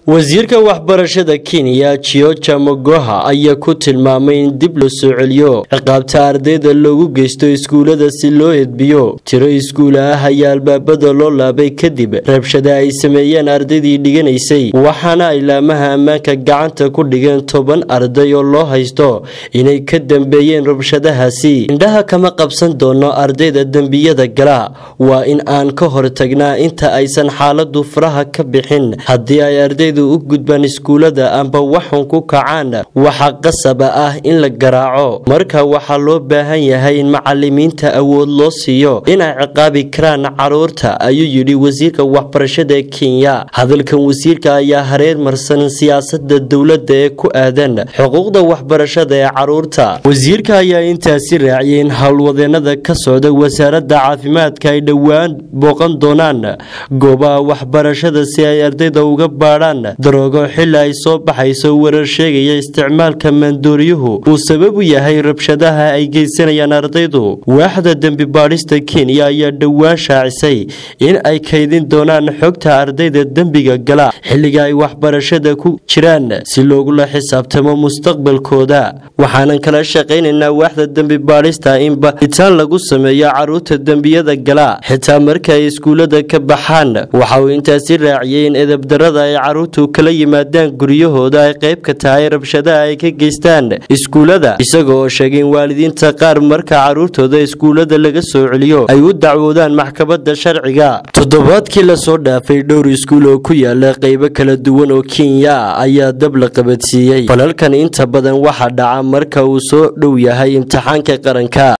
wasiirka waxbarashada kenya jioja mogoha ayaa ku tilmaamay in dib loo soo celiyo ciqaabta ardayda loogu geysto iskuulada si loo edbiyo tiro iskuula ah ayaa albaabada loo laabay kadib rabshada ay sameeyeen ardaydii dhiganaysay waxaana ay laamaha ammaanka gacanta ku dhigeen toban arday oo loo haysto inay ka dambeeyeen rabshadahaasi indhaha kama qabsan doono ardayda dembiyada gala waa in aan ka hortagnaa inta aysan xaaladu faraha ka bixin haddii ay ardaydu u gudbaan iskuulada amba waxun ku kacaan waxaa qasaba ah in la garaaco marka waxaa loo baahan yahay in macalimiinta awood loo siiyo inay ciqaabi karaan caruurta ayuu yidhi wasiirka waxbarashada kenya hadalkan wasiirka ayaa hareer marsan siyaasada dowladda ee ku aadan xuquuqda waxbarashada ee caruurta wasiirka ayaa intaasi raaciyay in howlwadeenada ka socda wasaaradda caafimaadka ay dhowaan booqan doonaan goobaha waxbarashada si ay ardayda uga baadhaan daroogo xili ay soo baxayso warar sheegaya isticmaalka maandooriyuhu uu sabab u yahay rabshadaha ay geysanayaan ardaydu waaxda dembi baadhista kenya ayaa dhowaan shaacisay in ay kaydin doonaan xogta ardayda dembiga gala xilliga ay waxbarashada ku jiraan si loogula xisaabtamo mustaqbalkooda waxaanan kala shaqaynaynaa waaxda dembi baadhista in bahitaan lagu sameeyo caruurta dembiyada gala xitaa marka ay iskuulada ka baxaan waxa uu intaasi raaciyay in edabdarada ay caruurtu kala yimaadaan guryahooda ay qayb ka tahay rabshadaha ay ka geystaan iskuulada isaga oo sheegay in waalidiinta qaar marka caruurtooda iskuulada laga soo celiyo ay u dacwoodaan maxkamadda sharciga toddobaadkii lasoo dhaafay dhowr iskuul oo ku yaala qaybo kala duwan oo kenya ayaa dab la qabadsiiyey falalkan inta badan waxaa dhaca marka uu soo dhow yahay imtixaanka qaranka